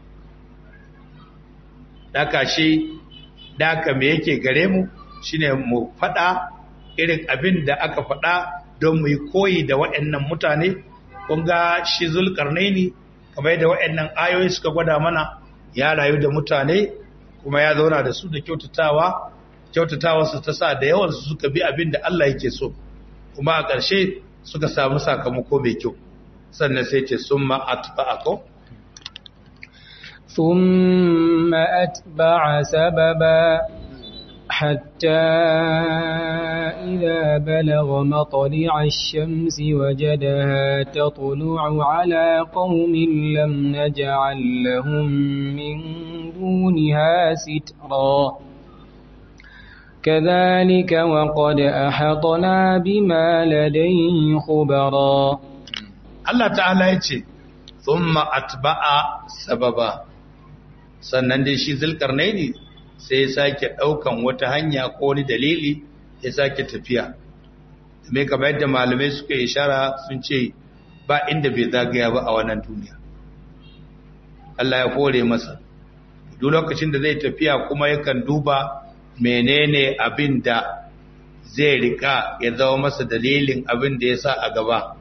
daka shi daka me yake gare mu shine mu faɗa irin abin da aka faɗa don mu yi koyi da waɗannan mutane kun ga shi zulkarnaini kamar yadda waɗannan ayoyi suka gwada mana ya rayu da mutane kuma ya zauna da su da kyautatawa kyautatawa su ta sa da yawan su suka bi abin da Allah yake so kuma a ƙarshe suka samu sakamako mai kyau sannan sai ce summa atba'akum ثم أتبع سببا حتى إذا بلغ مطلع الشمس وجدها تطلع على قوم لم نجعل لهم من دونها سترا كذلك وقد أحطنا بما لديه خبرا الله تعالى يتي ثم أتبع سببا sannan dai shi zulkarnaini sai ya sake ɗaukan wata hanya ko wani dalili ya sake tafiya mai kamar yadda malamai suka ishara sun ce ba inda bai zagaya ba a wannan duniya Allah ya kore masa duk lokacin da zai tafiya kuma yakan duba menene abin da zai rika ya zama masa dalilin abin da ya sa a gaba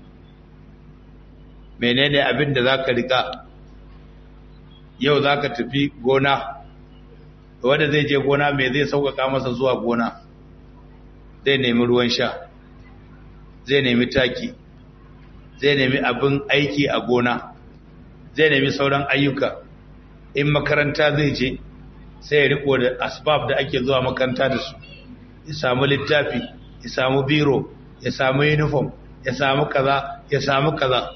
menene abin da za ka rika yau za ka tafi gona wanda zai je gona mai zai sauƙaƙa masa zuwa gona zai nemi ruwan sha zai nemi taki zai nemi abin aiki a gona zai nemi sauran ayyuka in makaranta zai je sai ya riko da asbab da ake zuwa makaranta da su ya samu littafi ya samu biro ya samu uniform ya samu kaza ya samu kaza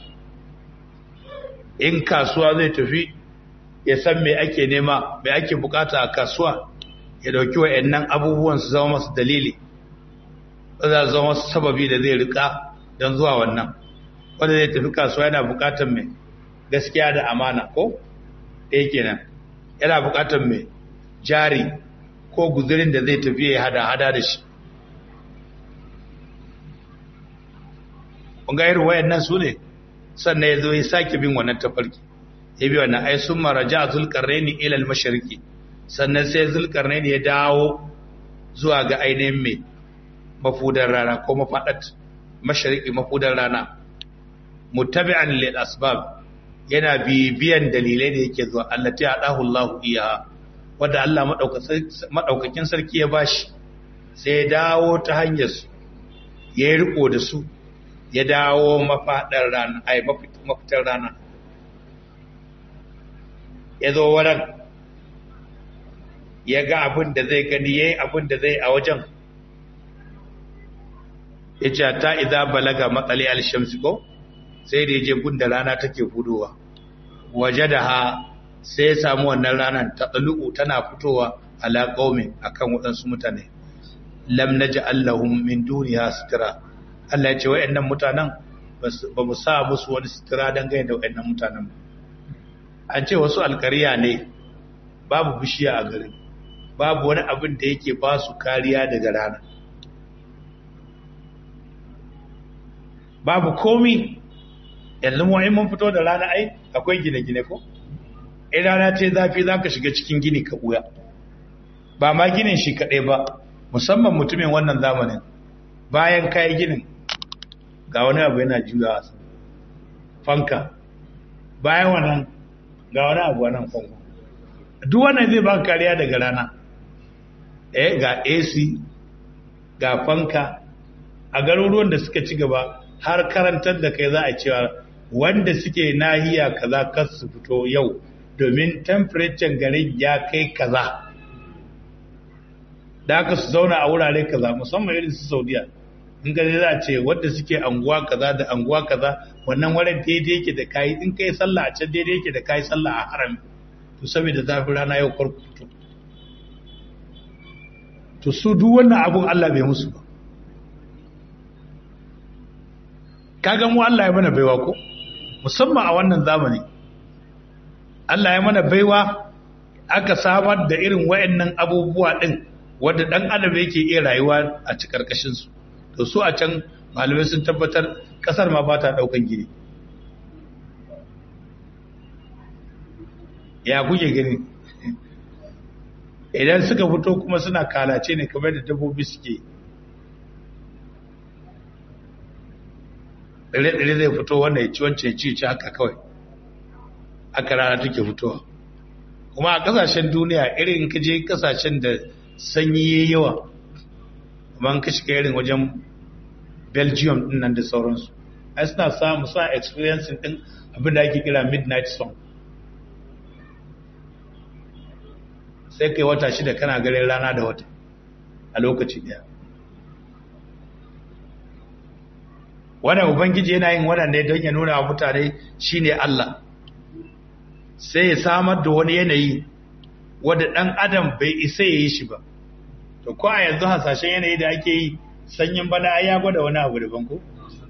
in kasuwa zai tafi ya san me ake nema me ake bukata a kasuwa ya dauki wayannan abubuwan su zama masu dalili za su zama masu sababi da zai rika don zuwa wannan wanda zai tafi kasuwa yana bukatar mai gaskiya da amana ko ɗaya kenan yana bukatar mai jari ko guzurin da zai tafi ya hada hada da shi ga irin wayannan su ne sannan ya zo ya sake bin wannan tafarki ya bi wannan ai sun maraja zulkarnaini ila al-mashriqi sannan sai zulkarnaini ya dawo zuwa ga ainihin mai mafudar rana ko mafadat mashriqi mafudar rana muttabi'an lil asbab yana bibiyan dalilai da yake zuwa allati adahu Allah iyaha wanda Allah madaukakin sarki ya bashi sai ya dawo ta hanyar su ya yi riko da su ya dawo mafadar rana ai mafitar rana ya zo wurin ya ga abin da zai gani ya yi abin da zai a wajen ya ce ta iza balaga matsali alshamsi ko sai da ya je gunda rana take hudowa waje da ha sai ya samu wannan ranar ta tsalu'u tana fitowa ala ƙaumin a kan waɗansu mutane lam na ji allahun min duniya sutura allah ya ce wa'yan mutanen ba mu sa musu wani sutura don gani da wa'yan mutanen ba an ce wasu alkariya ne babu bishiya a garin babu wani abin da yake ba su kariya daga rana babu komi yanzu mu mun fito da rana ai akwai gine-gine ko in rana ce zafi za ka shiga cikin gini ka ɓuya ba ma ginin shi kaɗai ba musamman mutumin wannan zamanin bayan kayi ginin ga wani abu yana juya fanka bayan wannan ga wani abu nan kwanwa duk wannan zai baka kariya daga rana eh ga AC ga fanka a garuruwan da suka ci gaba har karantar da kai za a cewa wanda suke nahiya kaza kar su fito yau domin temperature garin ya kai kaza da aka su zauna a wurare kaza musamman irin su saudiya in ga za a ce wanda suke anguwa kaza da anguwa kaza wannan wurin daidai yake da kayi in kai sallah a can daidai yake da kayi sallah a harami to saboda zafi rana yau farko fito to su duk wannan abun Allah bai musu ba kaga mu Allah ya mana baiwa ko musamman a wannan zamani Allah ya mana baiwa aka samar da irin wayannan abubuwa din wanda dan adam yake iya rayuwa a cikin karkashin su to su a can malamai sun tabbatar kasar ma ba ta daukan gini ya kuke gani idan suka fito kuma suna kalace ne kamar da dabbobi suke ɗare-ɗare zai fito wanda ya ci wancan ci ci haka kawai aka rana take fitowa kuma a ƙasashen duniya irin ka je ƙasashen da sanyi ya yawa kuma ka shiga irin wajen belgium din nan da sauransu ai suna samu suna experiencing din abin da ake kira midnight song sai kai wata shida kana ganin rana da wata a lokaci daya wannan ubangiji yana yin wannan ne don ya nuna wa mutane shine Allah sai ya samar da wani yanayi wanda dan adam bai isa ya yi shi ba to ko a yanzu hasashen yanayi da ake yi sanyin bana ai ya gwada wani abu daban ko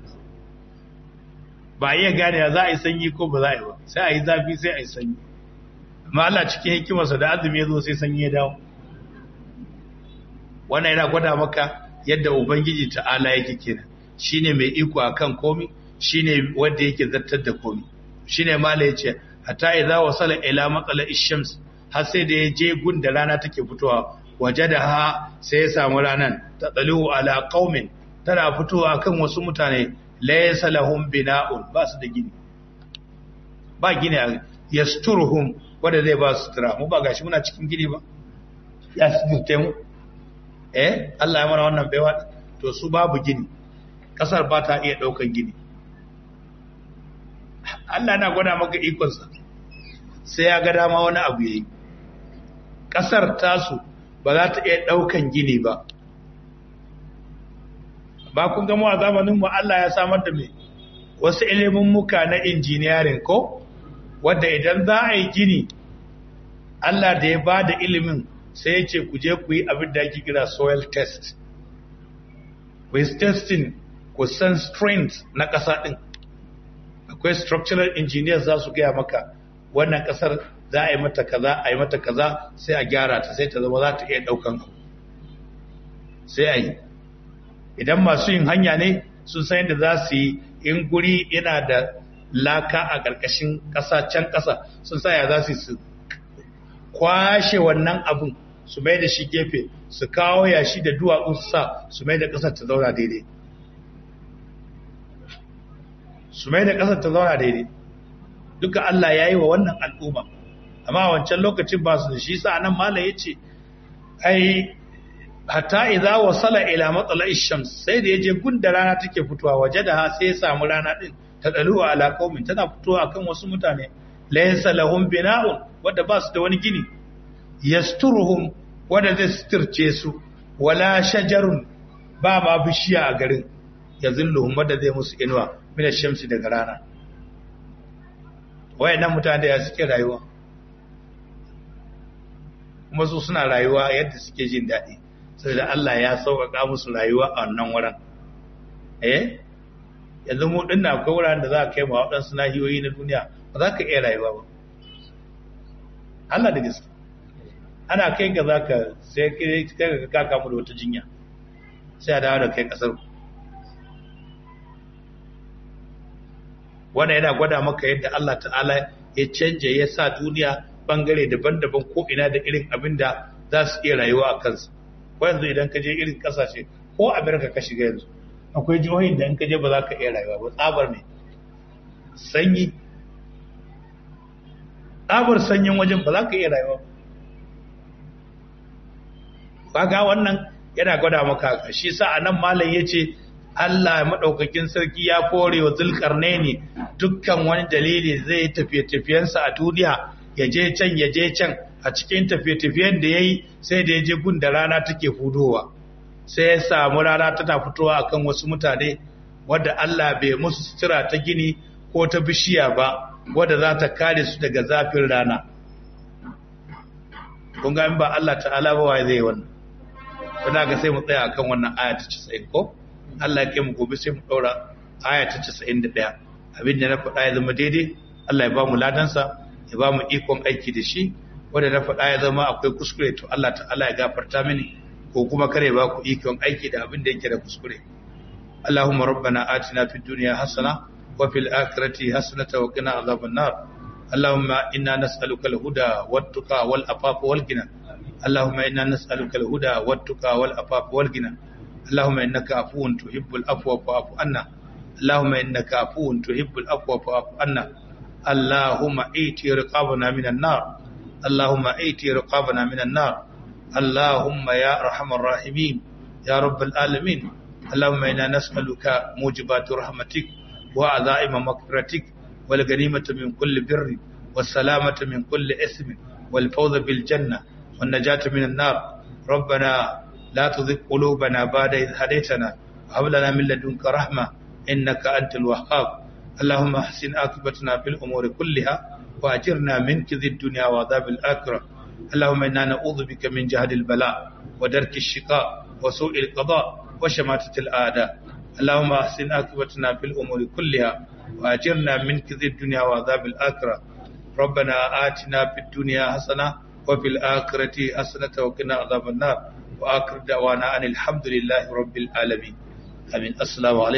ba iya gane za a yi sanyi ko ba za a yi ba sai a yi zafi sai a yi sanyi amma Allah cikin hikimarsa da azumi ya zo sai sanyi ya dawo wannan yana gwada maka yadda ubangiji ta'ala yake kenan shine mai iko akan komi shine wanda yake zartar da komi shine mala yace hatta idza wasala ila matsala ishams har sai da ya je gun da rana take fitowa wajadaha sai ya samu ranan tatalu ala qaumin tana fitowa akan wasu mutane laysa lahum bina'un ba su da gini ba gini yasturhum wanda zai ba su sutura mu ba gashi muna cikin gini ba ya suturte mu eh Allah ya mana wannan baiwa to su babu gini kasar ba ta iya daukan gini Allah na gwada maka ikonsa sai ya ga dama wani abu yayi kasar tasu ba za ta iya daukan gini ba ba kun ga mu a zamanin mu Allah ya samar da me wasu ilimin muka na engineering ko wanda idan za a yi gini Allah da ya ba da ilimin sai ya ce ku je ku yi abin da ake kira soil test with testing ku san strength na ƙasa ɗin akwai structural engineers za su gaya maka wannan ƙasar za a yi mata kaza a yi mata kaza sai a gyara ta sai ta zama za ta iya ɗaukan ku sai a yi idan masu yin hanya ne sun san yadda za su yi in guri yana da laka a ƙarƙashin ƙasa can ƙasa sun sa ya za su su kwashe wannan abin su mai da shi gefe su kawo yashi da duwatsu su sa su mai da ƙasar ta zauna daidai su mai da ƙasar ta zauna daidai duka Allah ya yi wa wannan al'umma amma wancan lokacin ba su da shi sa nan mala ya ce ai hatta idza wasala ila matsala shams sai da yaje gunda rana take fitowa waje da ha sai ya samu rana din ta dalu ala qaumin tana fitowa akan wasu mutane laysa lahum bina'un wanda ba su da wani gini yasturuhum wanda zai suturce su wala shajarun ba ma bishiya a garin yazilluhum wanda zai musu inuwa min shamsi daga rana wayannan mutane ya suke rayuwa kuma su suna rayuwa yadda suke jin daɗi saboda Allah ya sauƙaƙa musu rayuwa a wannan wurin eh yanzu mu dinna akwai wuraren da za a kai ma waɗansu nahiyoyi na duniya ba za ka iya rayuwa ba Allah da gaske ana kai ga za ka sai kai ka kaka mu da wata jinya sai a dawo da kai ƙasar ku wannan yana gwada maka yadda Allah ta'ala ya canje ya sa duniya bangare daban-daban ko ina da irin abin da za su iya rayuwa a kansu ko yanzu idan ka je irin kasashe ko amerika ka shiga yanzu akwai jihohin da in ka je ba za ka iya rayuwa ba tsabar ne sanyi tsabar sanyin wajen ba za ka iya rayuwa ba ga wannan yana gwada maka shi sa a nan malam ya ce Allah maɗaukakin sarki ya kore wa zulkarne ne dukkan wani dalili zai tafiye-tafiyensa a duniya ya je can ya je can a cikin tafiye-tafiyen da ya yi sai da ya je gun da rana take fudowa sai ya samu rana tana fitowa akan wasu mutane wadda Allah bai musu sutura ta gini ko ta bishiya ba wadda za ta kare su daga zafin rana kun ga in ba Allah ta'ala ba wa zai wannan kuna ga sai mu tsaya akan wannan aya ta 90 ko Allah ya kai mu gobe sai mu daura aya ta 91 abin da na faɗa ya zama daidai Allah ya ba mu ladansa ya ba mu ikon aiki da shi wanda na faɗa ya zama akwai kuskure to Allah ta'ala ya gafarta mini ko kuma kare ba ku ikon aiki da abin da yake da kuskure Allahumma rabbana atina fid dunya hasana wa fil akhirati hasanatan wa qina adhaban nar Allahumma inna nas'aluka al-huda wat-tuqa wal-afafa wal-ghina Allahumma inna nas'aluka al-huda wat-tuqa wal-afafa wal-ghina Allahumma innaka afuwun tuhibbul afwa fa'fu anna Allahumma innaka afuwun tuhibbul afwa fa'fu anna Allahumma iti riqabana minan nar Allahumma iti riqabana minan nar Allahumma ya arhamar rahimin ya rabbal alamin Allahumma inna nas'aluka mujibatu rahmatik wa azaima maghfiratik wal ganimata min kulli birri was salamata min kulli ismin wal fawza bil janna wan najata minan nar ربنا لا تزغ قلوبنا بعد إذ هديتنا وهب لنا من لدنك رحمة إنك أنت الوهاب اللهم احسن عاقبتنا في الأمور كلها وأجرنا من كذب الدنيا وعذاب الآخرة اللهم إنا نعوذ بك من جهد البلاء ودرك الشقاء وسوء القضاء وشماتة الأعداء اللهم احسن عاقبتنا في الأمور كلها وأجرنا من كذب الدنيا وعذاب الآخرة ربنا آتنا في الدنيا حسنة وفي الآخرة حسنة وقنا عذاب النار وآخر دعوانا أن الحمد لله رب العالمين آمين السلام عليكم